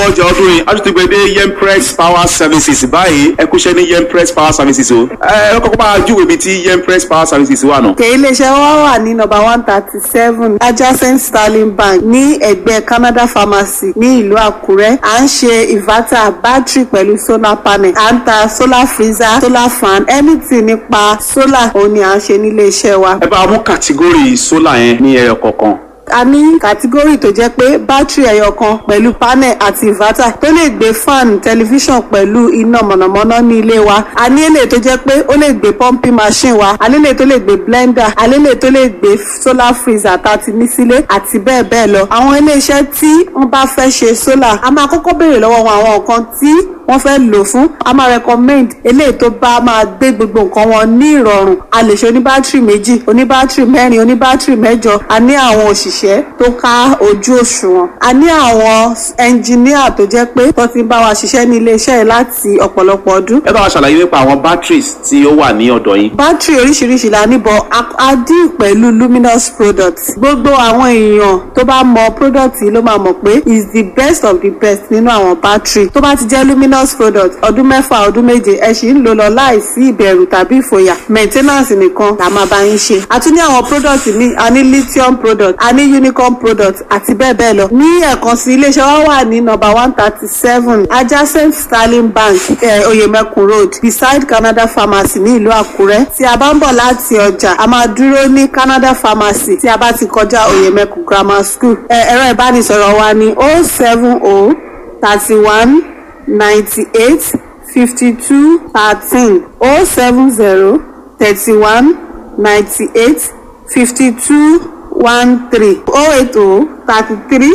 ọjà ọdún yìí a tún ti gbé dé yempress power services báyìí ẹ kúṣẹ́ ní yempress power services o ẹ ẹ kọ́kọ́ máa júwèé ibi tí yempress power services wà nù. òkè iléeṣẹ́ wa wà ní nọ́mbà one thirty seven adjacent sterling bank ní ẹ̀gbẹ́ canada pharmacy ní ìlú àkúrẹ́ à ń ṣe inverter battery pẹ̀lú solar panel à ń ta solar freezer solar fan anything nípa solar òun ni à ń ṣe nílé iṣẹ́ wa. ẹ bá mú kàtígórì sólà yẹn ní ẹyọ kọ̀ọ̀kan. a ní kàtígórì tó jẹ́ pé bátìrì ẹyọ kan pẹ̀lú panel àti inverter tó lè gbé fan tẹlifíṣàn pẹ̀lú iná mọ̀nàmọ́ná ní ilé wa a ní èlé tó jẹ́ pé ó lè gbé pumping machine wa a ní èlé tó lè gbé blender a ní èlé tó lè gbé solar freezer tá a ti ní sílé àti bẹ́ẹ̀ bẹ́ẹ̀ lọ àwọn iléeṣẹ́ tí wọ́n bá fẹ́ ṣe solar a máa kọ́kọ́ béèrè lọ́wọ́ wọn àwọn nǹkan tí wọ́n fẹ́ lò fún a máa recommend eléyìí tó bá máa gbé gbogbo nǹkan wọn ní ìrọ̀rùn a lè ṣe oníbátìrì méjì oníbátìrì mẹ́rin oníbátìrì mẹ́jọ a ní àwọn òṣìṣẹ́ tó ká ojú òṣùwọ̀n a ní àwọn ẹnjìníà tó jẹ́ pé tó ti ń bá wa ṣiṣẹ́ ní iléeṣẹ́ yìí láti ọ̀pọ̀lọpọ̀ ọdún ẹ bá wa ṣàlàyé nípa àwọn batteries tí ó wà ní ọ̀dọ̀ yín. bátìrì oríṣiríṣi la níbọ̀ a dín pẹ̀lú luminous products gbogbo àwọn èèyàn tó bá mọ product yìí ló máa mọ̀ pé is the best of the best nínú àwọn bátìrì tó bá ti jẹ́ luminous product ọdún mẹ́fà ọdún méje ẹ sì ń lò lọ láìsí ìbẹ̀rù tàbí ìfòyà maintenance nìkan la máa bá yín ṣe a tún ní àwọn product míì a ní lithium product a ní unicorn product àti bẹ́ẹ̀ bẹ́ẹ̀ lọ ní ẹ̀kan sí iléeṣẹ́ wa wà ní number one thirty seven adjacent sterling bank eh, oyemekun road beside canada pharmacy ní ìlú àkúrẹ́ tí a bá ń bọ̀ láti ọjà a máa dúró ní canada pharmacy tí a bá ti kọjá oyemekun grammar school Eh, ẹ̀rọ ìbánisọ̀rọ̀ wa ní oh seven oh thirty one ninety eight fifty two thirteen oh seven zero thirty one ninety eight fifty two one three oh eight oh thirty three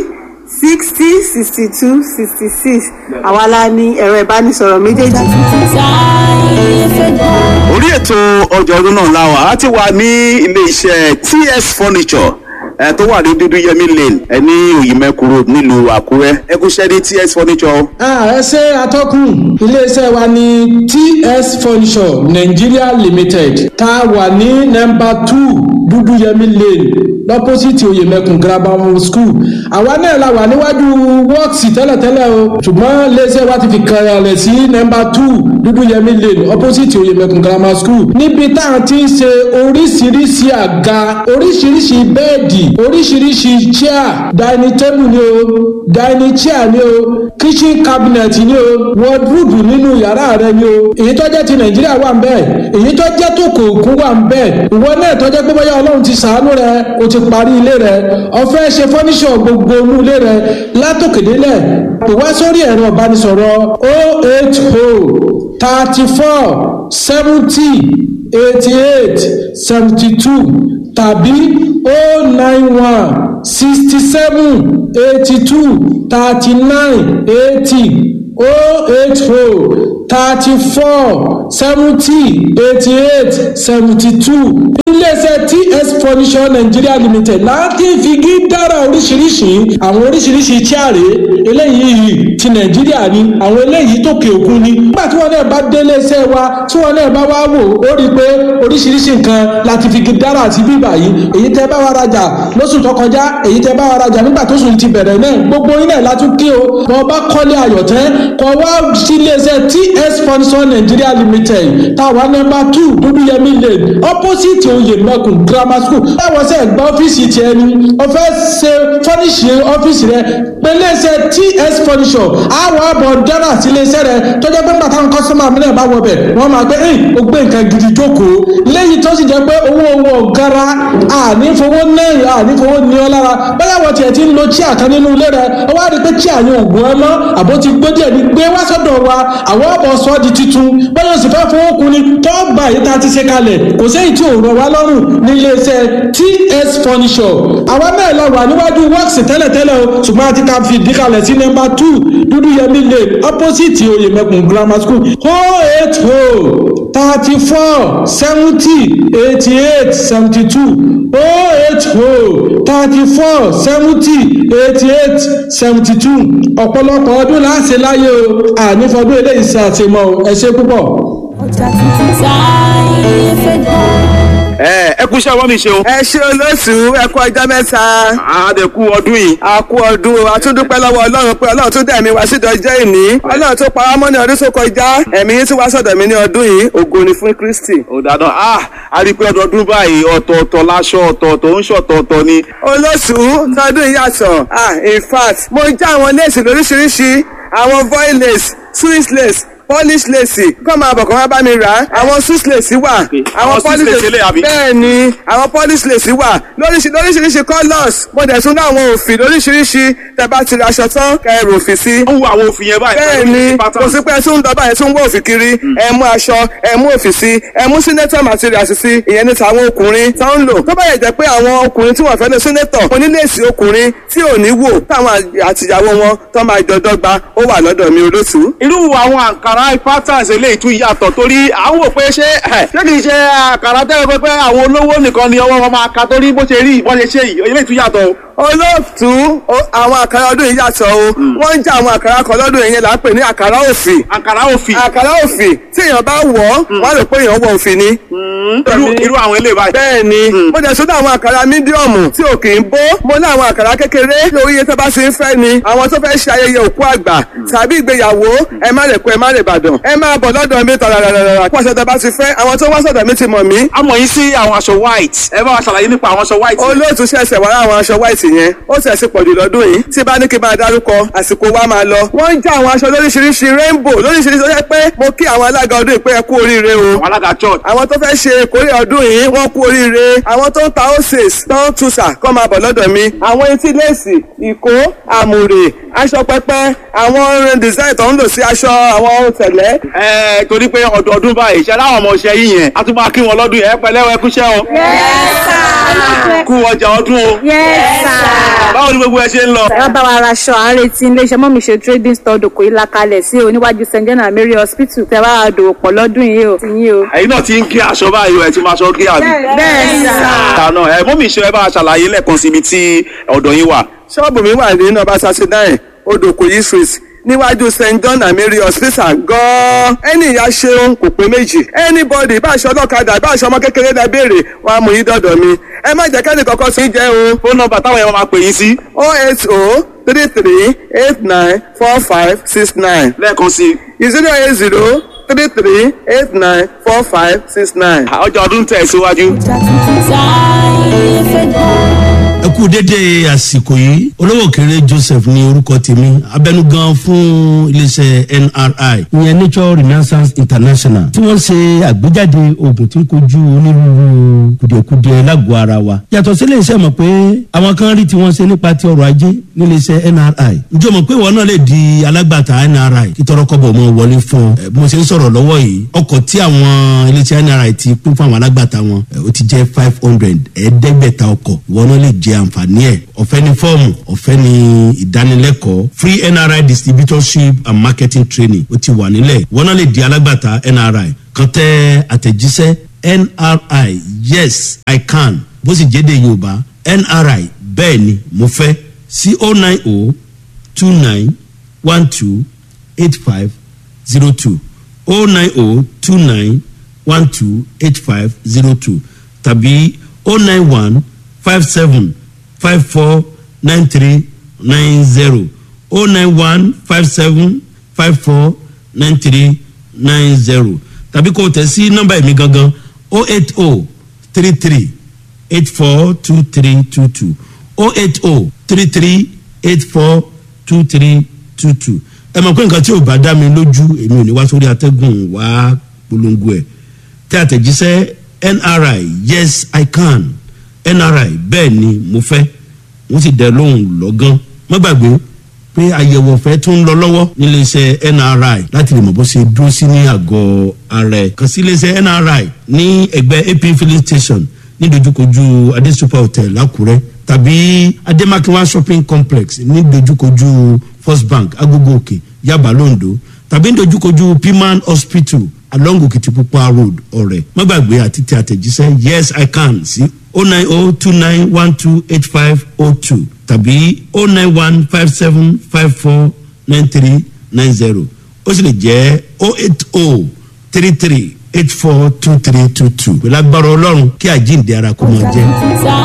sixty sixty two sixty six àwa la ní ẹ̀rọ ìbánisọ̀rọ̀ méjèèjì. orí ètò ọjà ọdún náà la wà á ti wà ní ilé iṣẹ́ ts furniture ẹ tó wà ní dúdú yẹmí lane ẹ ní òyìnbẹ́kù road nílùú àkúrẹ́ ẹ kúṣẹ́ ní ts furniture o. Ah, ẹ ṣe atọ́kùn iléeṣẹ́ wa ní ts furniture nigeria limited tá a wà ní nọmba two dúdúyẹmí lane lọ́pọ́sìtì oyèmẹkùn grammar school àwa náà la wà níwájú wọ́ọ̀sì tẹ́lẹ̀tẹ́lẹ̀ o ṣùgbọ́n iléeṣẹ́ wa ti fi kànlẹ̀ sí nọmba two dúdúyẹmí lane opposite oyèmẹkùn grammar school níbi tá a ti ń ṣe oríṣiríṣi àga oríṣiríṣi bẹ́ẹ̀dì oríṣiríṣi chair dining table ni o dining chair ni o kitchen cabinet ni o wardrobe nínú yàrá rẹ ni o èyí tó jẹ́ ti nàìjíríà wà ń bẹ́ẹ̀ èyí tó jẹ́ tó kò kún wà ń bẹ́ẹ̀ ìwọ náà tó jẹ́ pé bóyá ọlọ́run ti sàánú rẹ o ti parí ilé rẹ ọ̀fẹ́ ṣe fọ́níṣọ̀ gbogbo inú ilé rẹ látòkèdélẹ̀ ìwá sórí ẹ̀rọ ìbánisọ̀rọ̀ o eight o thirty four seventy eighty eight seventy two tàbí o nine one sixty seven eighty two thirty nine eighty o eight o thirty four seventy eighty eight seventy two iléeṣẹ́ ts furniture nigeria limited láti figi dára oríṣiríṣi àwọn oríṣiríṣi chaare eléyìí ti nàìjíríà ni àwọn eléyìí tókè òkun ni nígbà tí wọn náà bá dé iléeṣẹ́ wa tí wọn náà bá wá wò ó rí i pé oríṣiríṣi nǹkan láti figi dára sí bíbà yìí èyí tẹ bá wa rajà lóṣù tó kọjá èyí tẹ bá wa rajà nígbà tó sùn ti bẹ̀rẹ̀ náà gbogbo yín náà látún kí o bọ́ bá kọ́lé ayọ̀tẹ́ kọ́ wá sí iléeṣẹ́ ts furniture nigeria limited táwa nọ́mbà two dúdúyẹmí lane opposite oyè mẹ́kùn grammar school báwọn sẹ́ gba ọ́fíìsì tiẹ̀ ni ọ̀fẹ́ ṣe fọ́níṣì ọ́fíìsì rẹ pẹ̀lẹ́sẹ̀ ts furniture àwọn àbọ̀ dára sí iléeṣẹ́ rẹ tó jẹ́ pé bàtà kọ́sọ́mà mi náà bá wọ bẹ̀ wọ́n máa gbé ẹ̀yìn ó gbé nǹkan gidi jókòó lẹ́yìn tó sì jẹ́ pé owó owó gara ànífowó náírà ànífowó ní ọ lára bẹ́ẹ̀ wọ́n tiẹ̀ ti ń lo chíà kan nínú ilé rẹ ó wá rí i pé chíà yẹn ò gbọ́n mọ́ àbó ti gbé díẹ̀ ní gbé wá sọ́dọ̀ wa àwọn ọ̀bọ̀ sọ́ di titun bẹ́ẹ̀ sì fẹ́ fowó kun ni tó gbà yìí tá a ti ṣe kalẹ̀ kò séyìí tí ò rọ̀ wá lọ́rùn ní iléeṣẹ́ ts furniture àwa náà la wà níwájú works tẹ́lẹ̀tẹ́lẹ̀ o ṣùgbọ́n a ti ka fi ìdíkalẹ̀ sí nọ́mbà two dúdú yẹmí lane opposite oyèmẹkùn grammar school o eight o thirty four seventy eighty eight seventy two o eight o thirty four seventy eighty eight seventy two ọ̀pọ̀lọpọ̀ ọdún láṣẹ láyé o ànífọdún eléyìí ṣe àṣemọ ẹ ṣe púpọ̀. ọjà tuntun táyé fẹ́ dá. ẹ ẹ kú iṣẹ́ ọwọ́ mi ṣeun. ẹ ṣe olóṣù ẹ kú ọjọ́ mẹ́ta. àdẹ̀kù ọdún yìí. a kú ọdún o a tún dúpẹ́ lọ́wọ́ ọlọ́run pé ọlọ́run tún dẹ̀mí wá sídọ̀ ọjọ́ ìní ọlọ́run tó pa wá mọ́ ní ọdún tó kọjá ẹ̀mí yín tún wá sọ̀dọ̀ mi ní ọdún yìí ògo ni fún kristi. ó dáná a a rí i pé ọdọọdún báyìí ọ̀tọ̀ọ̀tọ̀ láṣọ ọ̀tọ̀ọ̀tọ̀ ń ṣọ̀tọ̀ọ̀tọ̀ ni. olóṣù tọdún yìí yàtọ̀ ah in fact mo já àwọn léèsì lóríṣiríṣi àwọn voil lace swiss lace polish lace kọ́ máa bọ̀ kọ́ máa bá mi rà á àwọn swiss lace wà àwọn Swiss lace eléyà bí? bẹ́ẹ̀ ni àwọn polish lace wà lóríṣi lóríṣiríṣi colours mo dẹ̀ tún ní àwọn òfì lóríṣiríṣi tẹ́ bá ti ra aṣọ tán kẹ́ ẹ rò òfì sí ó ń wo àwọn òfin yẹn báyìí. bẹ́ẹ̀ ni kò sí pé ẹ tún ń dọ́bà ẹ tún ń wọ òfì kiri ẹ mú aṣọ ẹ mú òfì sí ẹ mú senator materials sí ìyẹn ní tàwọn ọkùnrin tó ń lò tó bá yẹ jẹ́ pé àwọn ọkùnrin tí wọ́n fẹ́ lọ senator oníléèsì ọkùnrin tí ò ní wò táwọn àtìyàwó wọn tó máa jọ dọ́gba ó wà lọ́dọ̀ mi olóṣù. irú àwọn àǹkàrá patterns eléyìí tún yàtọ̀ torí à ń wò pé ṣé ẹ̀, ṣé kìí ṣe àǹkàrá tẹ́lẹ̀ pé pé àwọn olówó nìkan ni ọwọ́ wọn máa ka torí bó ṣe rí ìbọn ṣe ṣe yìí eléyìí tún yàtọ̀ o. olóòtú o- àwọn àkàrà ọdún yìí yàtọ̀ o wọ́n ń jẹ́ àwọn àkàrà kan lọ́dún yìí yẹn là ń pè ní àkàrà òfì àǹkàrá òfin àkàrà òfì tí èèyàn bá wọ̀ ọ́ wọ́n á rò pé èèyàn wọ òfì ni. irú irú àwọn eléyìí báyìí. bẹ́ẹ̀ ni mo dẹ̀ sọ́dọ̀ àwọn àkàrà mídíọ̀mù tí ò kì í bó mo ní àwọn àkàrà kékeré lórí iye tó bá ṣe ń fẹ́ ni àwọn tó fẹ́ ṣe ayẹyẹ òkú àgbà tàbí ìgbéyàwó ẹ má lè kó ẹ má lè bàdàn ẹ máa bọ̀ lọ́dọ̀ mi tàràràràrà kó aṣọ tó bá ti fẹ́ àwọn tó wá sọ̀dọ̀ mi ti mọ̀ mí a mọ̀ yín sí àwọn aṣọ white ẹ bá wa ṣàlàyé nípa àwọn aṣọ white. olóòtú ṣẹ̀ṣẹ̀ wá àwọn aṣọ white yẹn ó sì ẹ̀sìn pọ̀jù lọ́dún yìí tí bá ní kí n máa dárúkọ àsìkò wa máa lọ. wọ́n ń já àwọn aṣọ lóríṣiríṣi rainbow lóríṣiríṣi ó yẹ pé mo kí àwọn alága ọdún yìí pé ẹ kú oríire o. àwọn alága church. àwọn tó fẹ́ ṣe ìkórè ọdún yìí wọ́n kú oríire àwọn tó ń ta oses tó ń tuṣà kọ́ máa bọ̀ lọ́dọ̀ mi. àwọn etí léèsì ìkó àmùrè aṣọ pẹpẹ àwọn design tó ń lò sí aṣọ àwọn ohun tẹ̀lẹ́. ẹ torí pé ọdọọdún báyìí ṣe láwọn ọmọ ọṣẹ yìí yẹn a tún máa kí wọn lọ́dún yẹn ẹ pẹ̀lẹ́ ẹ kúṣẹ́ o. kú ọjà ọdún o. báwo ni gbogbo ẹ ṣe ń lọ. ẹ bá wa raṣọ à ń retí iléeṣẹ́ mọ́mí ṣe trading store dòkò ìlà kalẹ̀ sí o níwájú st john and mary hospital tẹ bá wa dòwò pọ̀ lọ́dún yìí o ti yín o. ẹ̀yin náà ti ń gé aṣọ báyìí o ẹ ti máa ṣọ gé àbí. bẹ́ẹ̀ sà. àná ẹ mọ́mí ṣe ẹ bá a ṣàlàyé lẹ́ẹ̀kan síbi tí ọ̀dọ̀ yín wà. ṣọ́ọ̀bù mi wà ní nọ́mbà thirty nine odòkòyí street níwájú st john and mary hospital gan-an ẹni ìyá ṣeun kò pé méjì anybody bá aṣọ ọlọ́kadà bá aṣọ ọmọ kékeré dá béèrè wọn á mú yín dọ̀dọ̀ mi ẹ má jẹ́ kẹ́ni kankan sí jẹ́ o fóònù nọ́mbà táwọn yẹn máa pè yín sí o eight o three three eight nine four five six nine lẹ́ẹ̀kan sí i. zero eight zero three three eight nine four five six nine. ọjà ọdún tẹ̀ síwájú. ẹ kú dédé àsìkò yìí olówó kéré joseph ní orúkọ tèmi abẹnugan fún iléeṣẹ nri ìyẹn nature renaissance international tí wọn ṣe àgbéjáde oògùn tí ń kojú onírúurú kùdìẹ̀kudiẹ lágọ̀ọ́ ara wa yàtọ̀ sí iléeṣẹ́ mọ̀ pé àwọn kan rí tí wọ́n ṣe nípa ti ọrọ̀ ajé níléeṣẹ́ nri ǹjẹ́ o mọ̀ pé ìwọ náà lè di alágbàtà nri kí tọrọkọ́bọ̀ mọ́ wọlé fún ọ ẹ, bí mo ṣe ń sọ̀rọ̀ lọ́wọ́ yìí ọkọ̀ tí àwọn iléeṣẹ́ nri ti pín fún àwọn alágbàtà wọn ẹ, ó ti jẹ́ five hundred ẹ̀ẹ́dẹ́gbẹ̀ta ọkọ̀ ìwọ náà lè jẹ àǹfààní ẹ̀ ọ̀fẹ́ ní fọ́ọ̀mù ọ̀fẹ́ ní ìdánilẹ́kọ̀ọ́ free nri distributorship and marketing training ó ti wà nílẹ̀ ìwọ náà lè di alágbàtà nri kan tẹ àtẹ̀jíṣẹ́ nri yes i can bó sì jẹ́dẹ̀ yorùbá nri bẹ́ẹ̀ ni mo fẹ́ sí o nine o two nine one two eight five zero two o nine o two nine one two eight five zero two tàbí o nine one five seven five four nine three nine zero o nine one five seven five four nine three nine zero tàbí kò tẹ̀ sí nọ́mbà ẹ̀mí gangan o eight o three three eight four two three two two o eight o three three eight four two three two two ẹ mọ̀ pé nǹkan tí ò bá dá mi lójú èmi ò ní wá sórí atẹ́gùn wá polongo ẹ̀ tẹ́ àtẹ̀jíṣẹ́ nri yes i can nri bẹ́ẹ̀ ni mo fẹ́ wọ́n sì dẹ lóhùn lọ́gán má gbàgbé pé àyẹ̀wò ọ̀fẹ́ tún ń lọ lọ́wọ́ níléeṣẹ́ nri láti lè mọ̀ bó ṣe dúró sí ní àgọ́ ara ẹ̀ kàn sí iléeṣẹ́ nri ní ẹgbẹ́ ap filling station ní dojúkojú adesupa hotel lákùrẹ́ tàbí ademakinwa shopping complex ní dojúkojú first bank agogo òkè yaba londo tàbí ní dojúkojú piman hospital along okitipupa road ọ̀rẹ́ má gbàgbé àti tẹ àtẹ̀jíṣẹ́ yes i can sí o nine o two nine one two eight five o two tàbí o nine one five seven five four nine three nine zero ó sì lè jẹ́ o eight o three three eight four two three two two pẹ̀lú agbára ọlọ́run kí àjíǹde ara kó máa jẹ́.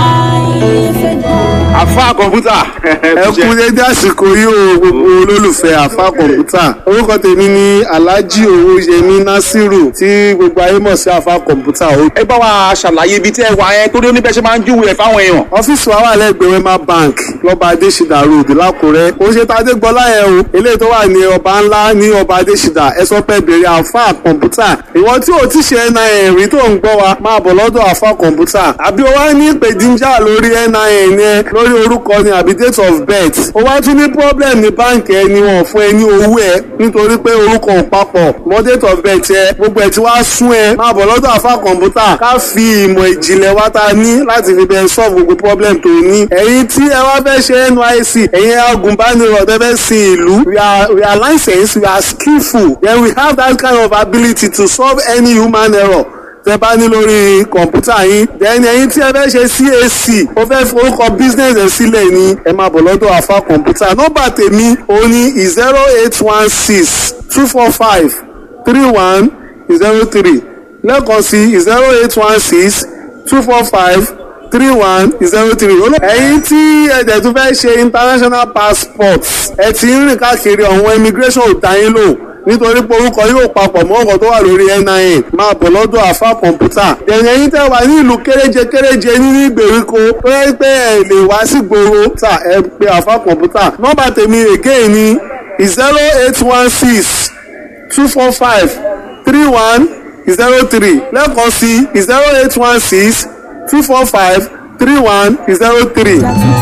àfa kọ̀ǹpútà ẹ kú dédé àsìkò yìí o gbogbo olólùfẹ́ àfa kọ̀ǹpútà orúkọ tèmi ni alhaji owóyẹmí nasiru tí gbogbo ayé mọ̀ sí àfa kọ̀ǹpútà o. ẹ bá wa ṣàlàyé ibi tí ẹ wà yẹn torí oníbẹ̀ ṣe máa ń júwèé fáwọn èèyàn. ọ́fíìsì wa wà lẹ́gbẹ̀ẹ́ wema bank lọ́ba adésìdá road lákùrẹ́ ó ṣe tàdé gbọ́lá yẹn o eléyìí tó wà ní ọba ńlá ní ọba adésìdá ẹ sọ pé bèrè àfa kọ̀ǹpútà ìwọ tí o ti ṣe nin rí tó ń gbọ́ wa máa bọ̀ lọ́dọ̀ àfa kọ̀ǹpútà àbí o wá ní ìpèdíjà lórí nin yẹn lórí orúkọ ni àbí date of birth o wá tún ní problem ní báǹkì ẹ ni wọn fún ẹ ní owó ẹ nítorí pé orúkọ ò papọ̀ mọ́ date of birth ẹ gbogbo ẹ ti wá sún ẹ máa bọ̀ lọ́dọ̀ àfa kọ̀ǹpútà ká fi ìmọ̀ ìjìnlẹ̀ wa ta ní láti fi bẹ́ẹ̀ solve gbogbo problem tó ní ẹ̀yin tí ẹ wá fẹ́ ṣe nysc ẹ̀yin agùnbánirọ̀ tẹ́ fẹ́ sin ìlú we are we are licensed we are skillful then we have that kind of ability to solve any human error tẹ bá ní lórí kọ̀ǹpútà yín then ẹ̀yin tí ẹ fẹ́ ṣe cac ó fẹ́ forúkọ business ẹ̀ sílẹ̀ ni ẹ máa bọ̀ lọ́dọ̀ àfa kọ̀ǹpútà nọ́mbà tèmi òun ni zero eight one six two four five three one zero three lẹ́ẹ̀kan sí zero eight one six two four five three one zero three. ẹ̀yin tí ẹ̀jẹ̀ tún fẹ́ ṣe international passport ẹ ti ń rìn káàkiri ọ̀hún immigration ò dá yín lò nítorí pé orúkọ yóò papọ̀ mọ́ ọ̀gọ̀ tó wà lórí nin máa bọ̀ lọ́dọ̀ àfa kọ̀ǹpútà. ẹ̀yìn ẹ̀yin tẹ́ wà ní ìlú kéréje kéréje nínú ìgbèríko tó yẹ pé ẹ lè wá sí gbòòrò tà ẹ pé àfa kọ̀ǹpútà. nọ́mbà tèmi again ni zero eight one six two four five three one zero three lẹ́ẹ̀kan sí zero eight one six two four five three one zero three.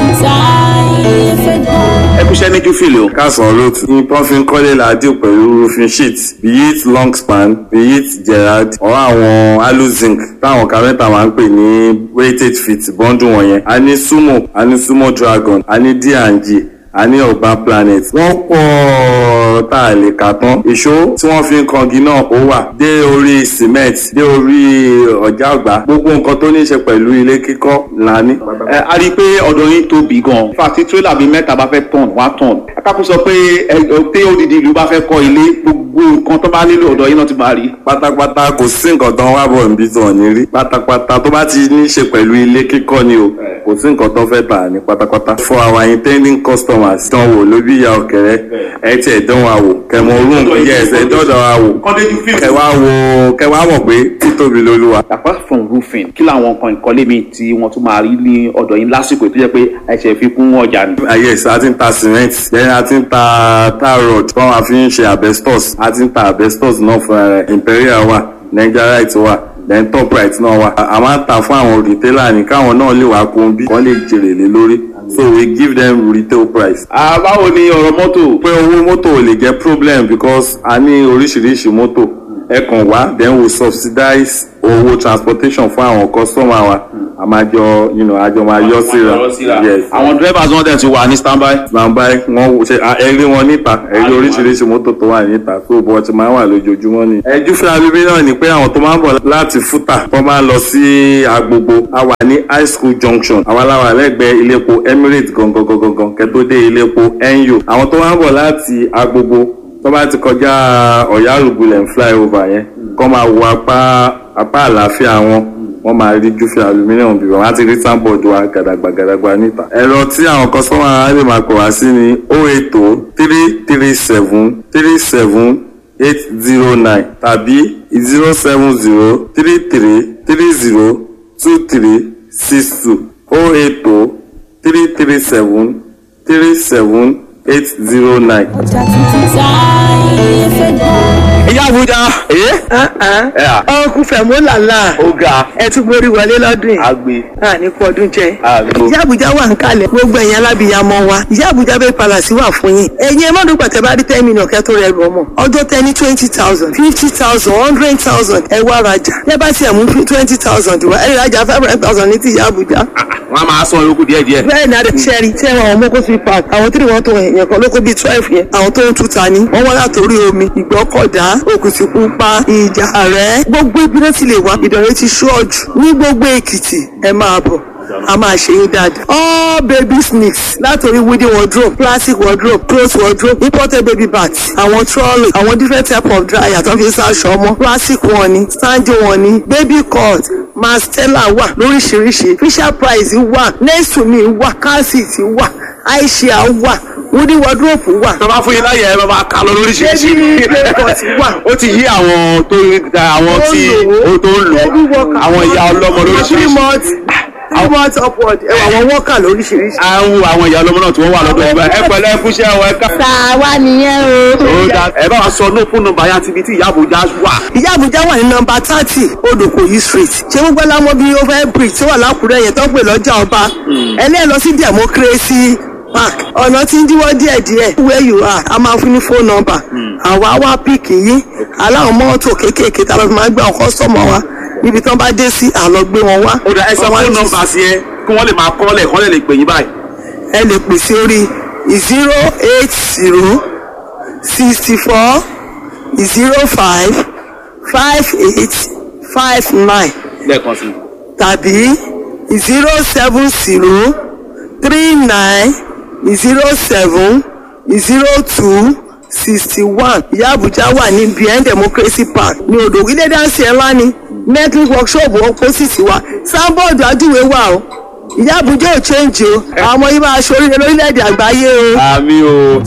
ẹ kú iṣẹ́ ní júfìlì o. kásán olóòtú ní pọ́nfin kọ́lé làádìí pẹ̀lú roofing sheet be it long span be it gerard or àwọn aluzinc táwọn kárẹ́ntà máa ń pè ní weighted feet bọ́ńdù wọ̀nyẹn a ní sumo a ní sumo dragon a ní d&g a ní urban planet wọ́n pọ̀ tá a lè kà tán ìṣó tí wọ́n fi ń kangi náà ó wà dé orí cement dé orí ọ̀já àgbà gbogbo nǹkan tó ní í ṣe pẹ̀lú ilé kíkọ́ là ní. ẹ a rí i pé ọ̀dọ̀ yín tóbi gan-an fàtí tírélà bíi mẹ́ta bá fẹ́ tọ̀n wá tọ̀n akápò sọ pé ẹ pé odidi ìlú bá fẹ́ kọ́ ilé gbogbo nǹkan tó bá nílò ọ̀dọ̀ yín náà ti máa rí. pátápátá kò sí nǹkan tó ń wá bọ̀ níbi tí wọ́n ní rí pátápátá tó bá ti ní í ṣe pẹ̀lú ilé kíkọ́ ni o kò sí nǹkan tó fẹ́ tà ní pátápátá. for our intending customers dán wò lóbi ìyá ọ̀kẹ́rẹ́ ẹ tiẹ̀ dán wa wò kẹmọ orun yẹ ẹsẹ̀ dọ́dọ̀ wa wò kẹwà wò kẹwà mọ̀ pé títóbi lolúwa. apart from roofing kí làwọn nǹkan ìkọ́lé mi tí wọ́n tún máa rí ní ọ̀dọ̀ yín lásìkò tó jẹ́ pé ẹ̀ṣẹ̀ fi kún ọjà ni. ayé ẹ̀sẹ̀ a ti ń ta cement then a ti ń ta tar rod tí wọ́n máa fi ń ṣe asbestos a ti ń ta asbestos náà fún ẹ imperial wà nigerite wà then top right náà wà a máa ń ta fún àwọn retailer ní káwọn náà lè wá kún bí wọ́n lè jèrè lé lórí so we give them retail price. Ah, báwo ni ọ̀rọ̀ mọ́tò. pé owó mọ́tò ò lè jẹ́ problem because a ní oríṣiríṣi mọ́tò ẹ kàn wá then we subsidize owó transportation fún àwọn customer wa a máa jọ you know, a jọ máa yọ síra yes àwọn drivers wọn dẹ̀ ti wà ní standby. standby wọn ṣe ẹ rí wọn níta ẹ rí oríṣiríṣi mọ́tò tó wà níta tó bọ́ ti máa ń wà lójoojúmọ́ ni. ẹjú fún abíbí náà ni pé àwọn tó máa ń bọ̀ láti fúta wọ́n máa ń lọ sí agbogbo a wà ní high school junction àwọn aláwà lẹ́gbẹ̀ẹ́ iléepo emirates gangan gangan kẹ́tó dé iléepo NU àwọn tó máa ń bọ̀ láti agbogbo tó bá ti kọjá ọ̀yá àlùbulẹ̀ ń flyover yẹn kọ́ máa wo apá apá àlàáfíà wọn wọ́n máa rí júfẹ́ aluminium bí wọ́n á ti rí sáńbọ̀d wa gàdàgbà gàdàgbà níta. ẹ̀rọ tí àwọn kọ́sọ́mà á lè máa pè wá sí ni o ètò three three seven three seven eight zero nine tàbí zero seven zero three three three zero two three six two o ètò three three seven three seven eight zero nine. ìyá àbújá. ọkùn fẹ̀mú làlá ó ga ẹ tún borí wọlé lọ́dún yìí agbe àní kú ọdún jẹ. agbo. ìyá àbújá wà ń kalẹ̀ gbogbo ẹ̀yin alábìyamọ wa ìyá àbújá bẹ́ẹ̀ palàsí wà fún yín ẹ̀yin ẹ má dùn pàtẹ́ bá rí ten million kẹ́ tó rẹ̀ rù ọmọ ọjọ́ tẹ ní twenty thousand fifty thousand hundred thousand ẹ wá rajà ẹ bá tiẹ̀ mú twenty thousand wá ẹ rajà five hundred thousand ní ti ìyá àbújá. wọn a máa sọ yòókù díẹ̀ díẹ̀. bẹ́ẹ̀ ni adé sẹ́rí tí ẹ̀wọ̀n àwọn mọ́kó sweet park àwọn tí wọ́n tó yẹn kan lóko bíi twelve yẹn àwọn tó ń tuta ni wọ́n wá látòrí omi ìgbọ́kọ̀dá òkùtìpupa ìjà rẹ̀ gbogbo ibi náà ti lè wá ìdọ̀rẹ́ ti ṣọ́ọ̀jù ní gbogbo èkìtì ẹ máa bọ̀ a máa ṣe yín dáadáa. all baby sneaks látòrí wooden wardrobe plastic wardrobe cloth wardrobe imported baby bags àwọn trolley àwọn different type of dryer tó fi ń sáṣọ ọmọ plastic wọn ni sandy wọn ni baby cut mastella wà lóríṣiríṣi fisher price wà nesumi wà calcit wà aisha wà wooden wardrobe wà. tó bá fún yín láyè ẹ máa kà lọ lóríṣiríṣi. Baby playpot wà. ó ti yí àwọn tó ń ta àwọn tí ó tó ń lò àwọn ìyá ọlọ́mọ three lóríṣiríṣi. months three months upward ẹ wà àwọn worker lóríṣiríṣi. à ń wo àwọn ìyá ọlọ́mọ náà tí wọ́n wà lọ́dọ̀ ìgbà ẹ pẹ̀lẹ́ ẹ kúṣẹ́ ọ ẹ ká. tàwa nìyẹn o. ó dá ẹ bá wa sọ ní fún nọ́mbà yá tibí tí ìyá àbújá wà. ìyá àbújá wà ní nọmba thirty odòkòyí street ṣé gbogbo ẹlámọ bíi over bridge tó wà lákùrẹ́ yẹn tó ń pè lọ́jà ọba ẹlẹ́ẹ̀ lọ sí democracy park ọ̀nà tí ń díwọ́ díẹ̀díẹ̀ where you are a máa fún ní phone number àwa wá píìkì yín aláwọ̀ mọ́tò kéékèèké tá a lọ fi máa gbé àwọn kọ́sọ́mọ̀ wa níbi tí wọ́n bá dé sí àlọ́ gbé wọn wá. ó dá ẹ sọ Wọ́n wá fún ní- nọ́mbà sí ẹ kí wọ́n lè máa kọ́lẹ̀ kọ́lẹ̀ lè pè yín báyìí. ẹ lè pè sí orí zero eight zero sixty four zero five five eight five nine lẹ́ẹ̀kan sí i. tàbí zero seven zero three nine zero seven zero two sixty one ìyá àbújá wà ní bien democracy park ní odò ilé dáńsì ẹ̀ ńlá ni metric workshop opposite wa sanbọọdù ajúwe wà o ìyá àbújá ò change o àwọn ọmọ yìí máa ṣoríire lórílẹ̀‐èdè àgbáyé o. àmì o.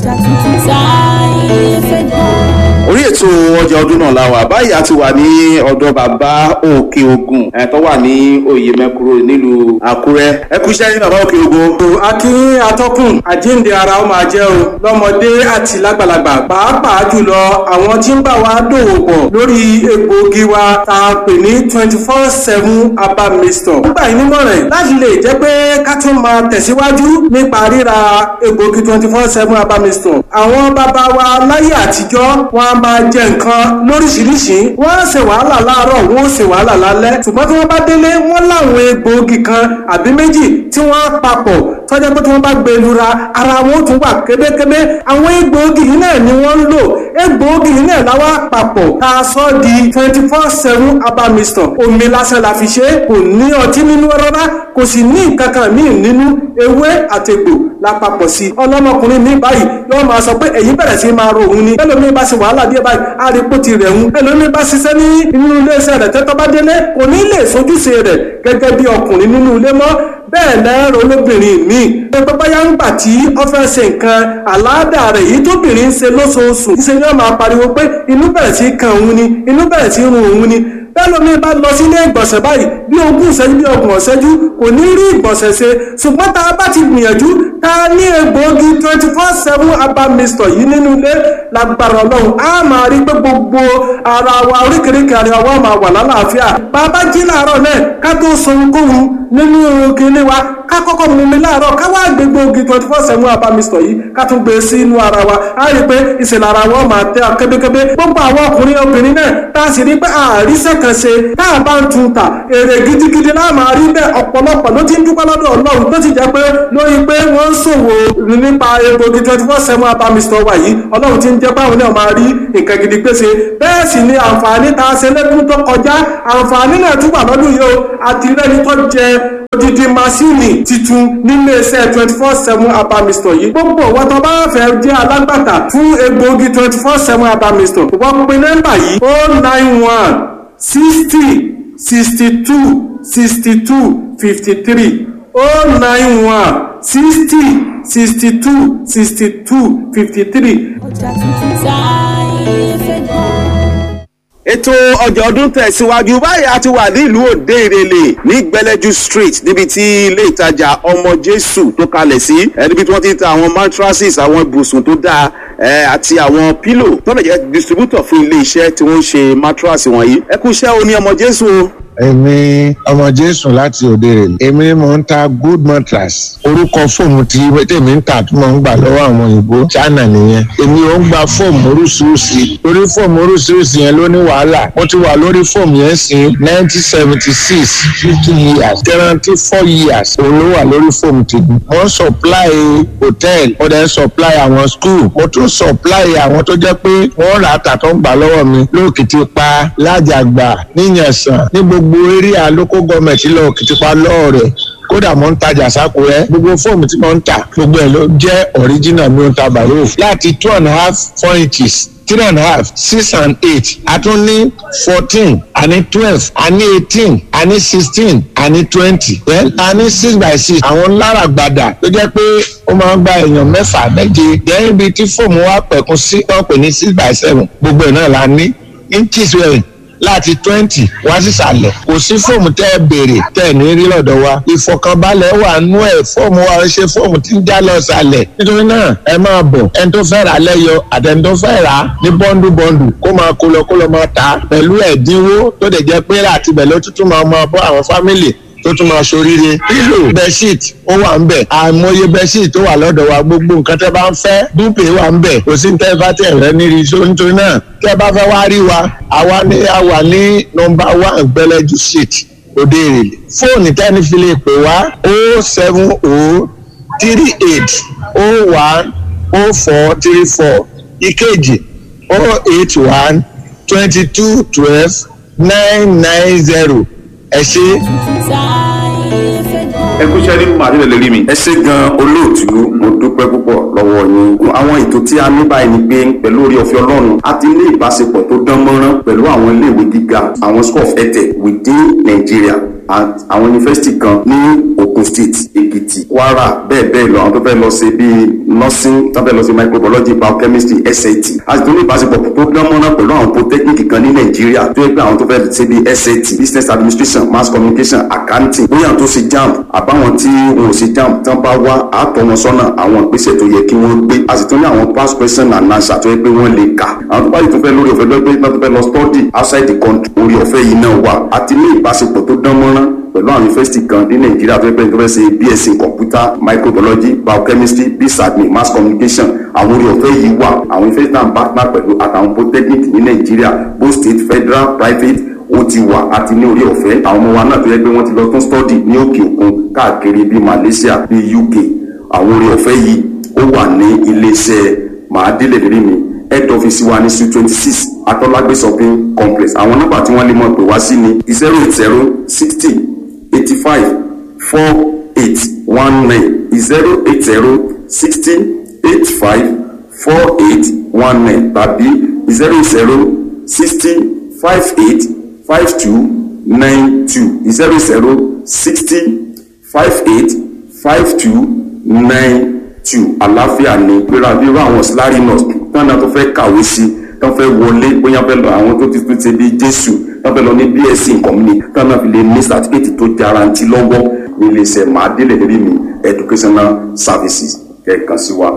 orí ètò ọjà ọdún náà la wà báyìí a ti wà ní ọ̀dọ̀ bàbá òkè ogun ẹ̀ tó wà ní oyè mẹ́kúrò nílùú àkúrẹ́ ẹ kú iṣẹ́ ní bàbá òkè ogun. akínyìn atọ́kùn àjíǹde ara ó máa jẹ́ o lọ́mọdé àti lágbàlagbà pàápàá jùlọ àwọn tí ń bá wa dòwò pọ̀ lórí egbòogi wa tá a pè ní twenty four seven herbal mixture. nígbà yìí nímọ̀ràn láti lè jẹ́ pé ká tún máa tẹ̀síwájú nípa ríra egbòogi twenty four seven herbal mixture. àwọn bàbá wa láyé àtijọ́ wọn a máa jẹ nǹkan lóríṣiríṣi wọ́n á ṣe wàhálà láàárọ̀ wọ́n ó ṣe wàhálà lálẹ́ ṣùgbọ́n tí wọ́n bá délé wọ́n láwọn egbòogi kan àbí méjì tí wọ́n á papọ̀ tọ́jà pé tí wọ́n bá gbé lura ara wọn ó tún wà kébékébé àwọn egbòogi yìí náà ni wọ́n ń lò egbòogi yìí náà láwa papọ̀ tá a sọ di twenty four seven herbal mixture omi lásán la fi ṣe é kò ní ọtí nínú rárá kò sì ní nǹkan kan míì nínú ewé àtegbò la papọ̀ sí i ọlọ́mọkùnrin mi báyìí yóò máa sọ pé èyí bẹ̀rẹ̀ sí máa ro òun ni ẹlòmíín bá ṣe wàhálà díẹ̀ báyìí á rí pó ti rẹ̀ ń ẹlòmíín bá ṣiṣẹ́ ní inú iléeṣẹ́ rẹ̀ tẹ́tọ́ bá délé kò ní lè sojúṣe rẹ̀ gẹ́gẹ́ bí ọkùnrin nínú ilé mọ́ bẹ́ẹ̀ lẹ́rọ olóbìnrin mi pé báyà ń gbà tí ó fẹ́ ṣe nǹkan àláàdà rẹ̀ yìí tóbìnrin ń ṣe lóṣooṣù ṣe ni wọ́n máa pariwo pé inú bẹ̀rẹ̀ sí kan òun ni inú bẹ̀rẹ̀ sí run òun ni bẹ́ẹ̀ lómi bá lọ sílé ìgbọ̀nsẹ̀ báyìí bí ogún ìṣẹ́jú bí ọgbọ̀n ìṣẹ́jú kò ní rí ìgbọ̀nsẹ̀ ṣe ṣùgbọ́n tá a bá ti gbìyànjú tá a ní egbòogi twenty four seven herbal mixture yìí nínú ilé lágbára ọlọ́run á máa rí pé gbogbo ara wa oríkèéríkèé ara wa máa wà lálàáfíà bàbá jí láàárọ̀ náà ká tó sọ ohunkóhun nínú kinní wa ká kọ́kọ́ mú mi láàárọ̀ ká wá gbé gbòógì twenty four seven herbal mixture yìí ká tún gbé sí inú ara wa á rí i pé ìṣẹ̀lẹ̀ ara wọn máa tẹ́ kébékébé gbogbo àwọn ọkùnrin obìnrin náà tá a sì rí pé àríṣẹ́ kan ṣe tá a bá ń tun ta èrè gidigidi náà máa rí bẹ́ẹ̀ ọ̀pọ̀lọpọ̀ ló ti ń dúpẹ́ lọ́dọ̀ ọlọ́run tó ti jẹ́ pé lórí pé wọ́n ń ṣòwò nípa egbògi twenty four seven herbal mixture wa yìí ọlọ́run ti ń jẹ́ báwọn náà máa rí nǹkan gidi pèsè bẹ́ẹ̀ sì ni àǹfààní tá a ṣe lẹ́dún tó kọjá àǹfààní náà tún wà lọ́dún yìí o àti rẹ́ni tó jẹ odidi masini titun nílé iṣẹ́ twenty four seven herbal mixture yìí gbogbo wọn tó bá fẹ́ jẹ́ alágbàtà fún egbògi twenty four seven herbal mixture wọ́n pe nọ́mbà yìí o nine one sixty sixty two sixty two fifty three o nine one sixty sixty two sixty two fifty three. ètò ọjà ọdún tẹ̀síwájú báyìí a ti wà nílùú òde ìrẹ̀lẹ̀ ní gbẹlẹ́jú street níbi tí ilé ìtajà ọmọ jésù tó kalẹ̀ sí ẹ níbi tí wọ́n ti ń ta àwọn mattresses àwọn ibùsùn tó dáa ẹ àti àwọn pillow tó lè jẹ́ distributor fún ilé iṣẹ́ tí wọ́n ń ṣe mattress wọ̀nyí ẹ kú iṣẹ́ o ní ọmọ jésù o. èmi ọmọ jésù láti òde rè èmi ni mò ń ta good mattress orúkọ fóòmù tí tèmi ń tà tó máa ń gbà lọ́wọ́ àwọn òyìnbó china nìyẹn èmi ò ń gba fóòmù oríṣiríṣi lórí fóòmù oríṣiríṣi yẹn ló ní wàhálà mo ti wà lórí fóòmù yẹn sí nineteen seventy six fifty years guarantee four years òun ló wà lórí fóòmù tèmi mo ń supply hotel mo dẹ̀ ń supply àwọn school mo tún supply àwọn tó jẹ́ pé wọ́n rà á tà tó ń gbà lọ́wọ́ mi lóòkìtì pa lájàgbà níyànsán ní gbogbo eré àlókò gọọmẹ̀ntì lọ òkìtì pa lọ́ọ̀rẹ̀ kódà mo ń tajà sákúrẹ́ gbogbo fóòmù tí mo ń tà gbogbo ẹ̀ ló jẹ́ original mi ò ta bàrò láti two and a half four inches three and a half six and eight a tún ní fourteen a ní twelve a ní eighteen a ní sixteen a ní twenty then a ní six by six àwọn lára gbàdà tó jẹ́ pé ó máa ń gba èèyàn mẹ́fà méje then ibi tí fóòmù wa pẹ̀kun sí wọ́n pè ní six by seven gbogbo ẹ̀ náà la ní inches wẹ̀rẹ̀ láti twenty wá sísàlẹ̀ kò sí fóòmù tẹ́ ẹ béèrè tẹ́ ẹ ní rí lọ́dọ̀ wa ìfọ̀kànbalẹ̀ wà nú ẹ̀ fóòmù wa ṣe fóòmù tí ń já lọ sàlẹ̀ nítorí náà ẹ máa bọ̀ ẹni tó fẹ́ rà lẹ́yọ àtẹni tó fẹ́ rà ní bọ́ńdù bọ́ńdù kó máa kó lọ kó lọ máa ta pẹ̀lú ẹ̀dínwó tó dẹ̀ jẹ́ pé láti bẹ̀ ló tuntun máa máa bọ́ àwọn fámìlì tó tún máa ṣoríire pílò bẹṣíìt ó wà ń bẹ àìmọye bẹṣíìt tó wà lọ́dọ̀ wa gbogbo nǹkan tẹ́ bá ń fẹ́ dúpẹ wà ń bẹ kò sí tẹ́ bá tẹ rẹ níri so nítorí náà tẹ́ bá fẹ́ wá rí wa àwa ní a wà ní nọ́mbà one gbẹlẹjú street òde èrèlè fóònù tẹ́ni fi lè pè wá o seven o three eight o one o four three four ìkejì o eight one twenty two twelve nine nine zero ẹ ṣe. ẹ kú iṣẹ́ nínú màdìrẹ̀ lérí mi. ẹ ṣe gan olóòtú mo dúpẹ́ púpọ̀ lọ́wọ́ yín. àwọn ètò tí a ní báyìí ni pé pẹ̀lú orí ọ̀fẹ́ ọlọ́run a ti ní ìbáṣepọ̀ tó dán mọ́rán pẹ̀lú àwọn iléèwé gíga àwọn school of etech within Nigeria and àwọn yunifásitì kan ní Ogun State Èkìtì Kwara bẹ́ẹ̀ bẹ́ẹ̀ lọ àwọn tó fẹ́ lọ ṣe bíi nursing tó fẹ́ lọ ṣe microbiology biochemistry SAT a sì tún ní ìbáṣepọ̀ tó dán mọ́rán pẹ̀lú àwọn polytechnic kan ní Nàìjíríà tó yẹ pé àwọn tó fẹ́ ṣe bíi SAT business administration mass communication accounting bóyá àwọn tó ṣe JAMB àbáwọn tí wọn ò ṣe JAMB tán bá wá àtọ̀ wọn sọ́nà àwọn ìgbésẹ̀ tó yẹ kí wọ́n gbé a sì tún ní àwọn past question and answer tó yẹ pé wọ́n lè kà àwọn tó bá yìí tún fẹ́ lórí ọ̀fẹ́ lọ́gbẹ́ tó fẹ́ lọ study outside the country orí ọ̀fẹ́ yìí náà wà a ti ní ìbáṣepọ̀ tó dán mọ́rán pẹ̀lú àwọn yunifásitì kan ní nàìjíríà tó yẹ pé tó fẹ́ ṣe bsc computer microbiology biochemistry bsadmin mass communication àwọn orí ọ̀fẹ́ yìí wà àwọn yunifásitì náà ń partner pẹ̀lú àtàwọn polytechnic ní nàìjíríà both state federal private ó ti wà àti ní orí ọ̀fẹ́ àwọn ọmọ wa náà tó yẹ pé wọ́n ti lọ tún study ní òkè òkun káàkiri bíi malaysia bíi uk àwọn orí ọ̀fẹ́ yìí ó wà ní iléeṣẹ́ màádélé lérí mi head office wa ní suite twenty six atọ́lágbé shopping complex àwọn nọ́mbà tí wọ́n lè mọ̀ pé wá sí ni zero eight zero sixty eighty five four eight one nine zero eight zero sixty eight five four eight one nine tàbí zero zero sixty five eight five two nine two zero zero sixty five eight five two nine two àlàáfíà ni gbéra bí irú àwọn síláàrí nurse tán náà tó fẹ́ kàwé sí tán fẹ́ wọlé bóyá fẹ́ lọ àwọn tó ti tún ṣe bíi jésù tán fẹ́ lọ ní bsc nkọ́mìnì tán náà fi lè ní certificate tó jarantí lọ́wọ́ ní iléeṣẹ́ màádélé lérí mi educational services kẹ̀kan sí wa.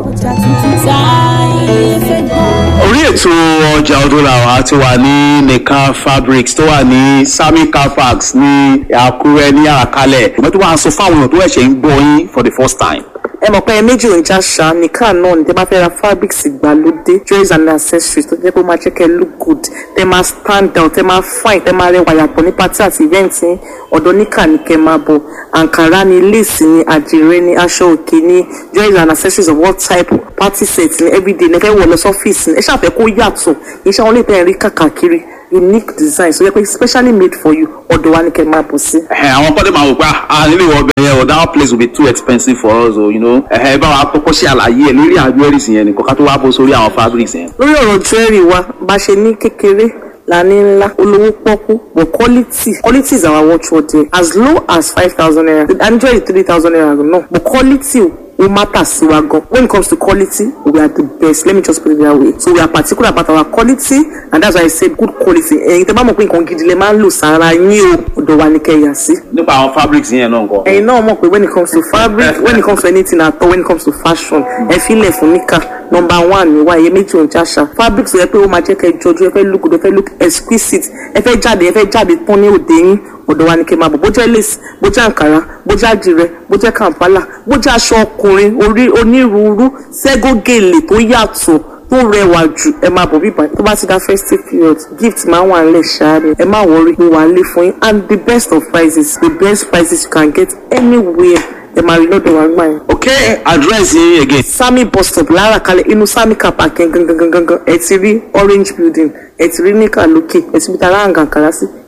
orí ètò ọjà ọdún làwọn ti wà ní nìkan fabrics tó wà ní sami car parks ní àkúrẹ́ ní àràkálẹ̀ ìmọ̀ tó wà ń sọ fáwọn èèyàn tó ẹ̀ṣẹ̀ ń gbọ́ yín for the first time ẹ mọ̀ pé ẹ méjì ò ń já ṣá nìkan náà ní tẹ́ bá fẹ́ ra fabrics ìgbàlódé jewelries and accessories tó jẹ́ pé ó máa jẹ́ kẹ́ look good tẹ́ máa stand out tẹ́ máa fine tẹ́ máa rẹwà yàtọ̀ ní party àti event yín ọ̀dọ̀ níkà ní kẹ́ máa bọ̀ àǹkárá ni lace ni àdìrẹ ni aṣọ òkè ni jewelries and accessories of all type party set ni everyday ní ẹ fẹ́ wọ̀ lọ sọ́fíìsì ni ẹ ṣàfẹ́ kó yàtọ̀ iṣẹ́ wọn lè tẹ̀ rí kàkàkiri unique design so yẹ pé specially made for you ọ̀dọ̀ wa ni kẹ́ máa bọ̀ sí. àwọn kọ́dé máa wò pé ah nílé ìwọ ọbẹ̀ yẹn o that place will be too expensive for us o you know ẹ bá wa kọ́kọ́ ṣe àlàyé ẹ̀ lórí àwọn jewelries yẹn nìkan ká tó wá bó sórí àwọn fabrics yẹn. lórí ọ̀rọ̀ jewelry wa bá ṣe ní kékeré la ní ńlá olówó pọ́kú but quality quality is our watchword there as low as five thousand naira and jewelry three thousand naira no but quality ó matter sí wa gan when it comes to quality we are the best let me just put it that way so we are particular about our quality and that's why i say good quality ẹ̀yin tẹ́ bá mọ̀ pé nǹkan gidi lè máa ń lò sára yín o ọ̀dọ̀ wa ni kẹ́ yà sí. nípa àwọn fabrics yẹn náà nǹkan. ẹ̀yin náà mọ̀ pé when it comes to fabric when it comes to anything at all when it comes to fashion ẹ filẹ̀ fún níkà number one ni wa iye méjì òun jáṣà fabric sọ yẹ pé ó máa jẹ́ kẹ́ jọjú ẹ fẹ́ look good ẹ fẹ́ look exquisite ẹ fẹ́ jáde ẹ fẹ́ jáde tán ní òde yín ọ̀dọ̀ wa ni kẹ́ máa bọ̀ bó jẹ́ lace bó jẹ́ àǹkárá bó jẹ́ àdìrẹ bó jẹ́ kàǹpálà bó jẹ́ aṣọ ọkùnrin orí onírúurú ségógèlè tó yàtọ̀ tó rẹwà jù ẹ máa bọ̀ bíbá tó bá ti dá festive period gift máa wà nílẹ̀ ṣáá ni ẹ má wọrí mo wà nílé fún yín and the best of prices the best prices you can get anywhere ẹ máa rí lọ́dọ̀ wa gbà yẹn. ok address yín again. sami bus stop lára kalẹ̀ inú sami car park yẹn gangan gangan gangan ẹ ti rí orange building ẹ ti rí níkà lókè ẹ ti bí tara àǹgà kàrá sí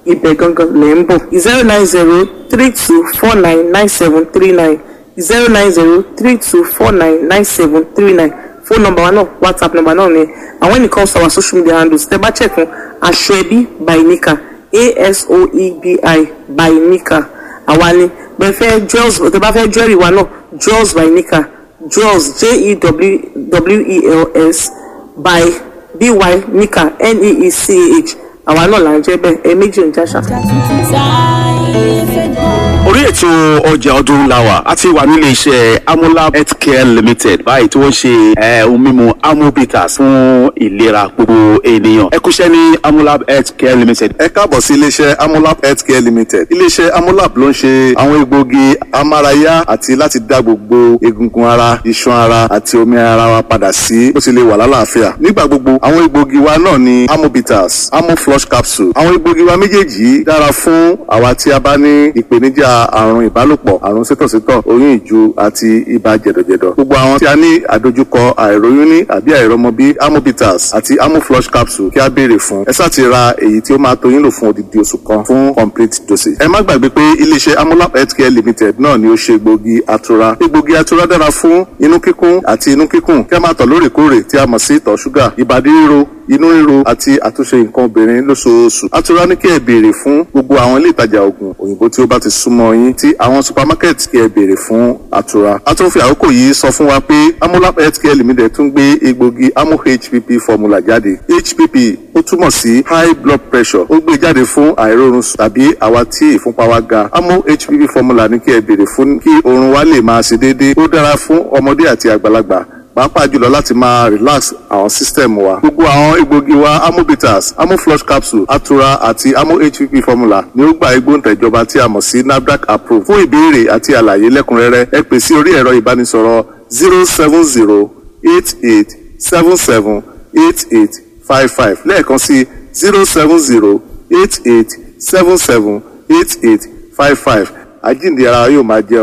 ibẹ̀ gangan lẹ̀ ń bọ̀ zero nine zero three two four nine nine seven three nine zero nine zero three two four nine nine seven three nine phone number wa náà whatsapp number náà ni and when it comes to our social media handles tẹ́ bá check fún aṣọ ẹbí by nika asoebi by nika àwa ni bẹ́ẹ̀ fẹ́ jewels tẹ́ bá fẹ́ jewelry wa náà jewels by nika jewels j-e-w-e-l-s by by nika n-e-e-c-h àwa náà là ń jẹ́ bẹ́ẹ̀ ẹ méjì ń jáṣà. orí ètò ọjà ọdún làwà a ti wà nílé iṣẹ́ amolab healthcare limited báyìí tí wọ́n ṣe eh, ohun mímu amobitas fún ìlera gbogbo ènìyàn ẹ kúṣẹ́ ní amolab healthcare limited. ẹ káàbọ̀ sí iléeṣẹ́ amolab healthcare limited iléeṣẹ́ amolab ló ń ṣe àwọn egbòogi amárayá àti láti dá gbogbo egungun ara iṣan ara àti omi ara wa padà sí bó ti lè wà lálàáfíà nígbà gbogbo àwọn egbòogi wa náà ni amobitas amoflush capsule àwọn egbòogi wa méjèèjì yìí dára fún àwa tí a bá ní ìpèníjà àrùn ìbálòpọ̀ àrùn sítọ̀sítọ̀ oyún ìju àti ibà jẹ̀dọ̀jẹ̀dọ̀ gbogbo àwọn tí a ní àdojúkọ àìróyún ní àbí àìrọmọbí amobitas àti amoflush capsule kí a béèrè fún ẹ sáà ti ra èyí tí ó máa tó yín lò fún odidi oṣù kan fún complete dosage ẹ má gbàgbé pé iléeṣẹ́ amolab healthcare limited náà ni ó ṣe egbògi atura egbògi atura dára fún inú kíkún àti inú kíkùn kí a máa tọ̀ lóòrèkóòrè tí a mọ̀ sí ìtọ̀ ṣúgà ìbàdí ríro inú ríro àti àtúnṣe nǹkan obìnrin lóṣooṣù atura ní kí ẹ béèrè fún gbogbo àwọn ilé ìtajà oògùn òyìnbó tí ó bá ti súnmọ́ yín tí àwọn supermarket kí ẹ béèrè fún atura a tún fi àkókò yìí sọ fún wa pé amolab healthcare limited tún gbé egbògi amo hpp formula jáde hpp ó túmọ̀ sí high blood pressure ó gbé jáde fún àìrórun sùn tàbí àwa tí ìfúnpá wa ga amo hpp formula ní kí ẹ béèrè fún kí oorun wa lè máa ṣe déédéé ó dára fún ọmọdé àti àgbàlagbà pàápàá jùlọ láti máa relax àwọn system wa gbogbo àwọn egbògi wa amobitas amoflush capsule atura àti amo hpp formula ni ó gba igbóǹtẹ̀jọba tí a mọ̀ sí nafdac approve fún ìbéèrè àti àlàyé lẹ́kùnrẹ́rẹ́ ẹ pè sí orí ẹ̀rọ ìbánisọ̀rọ̀ zero seven zero eight eight seven seven eight eight five five lẹ́ẹ̀kan sí zero seven zero eight eight seven seven eight eight five five àjíǹde ara yóò máa jẹ́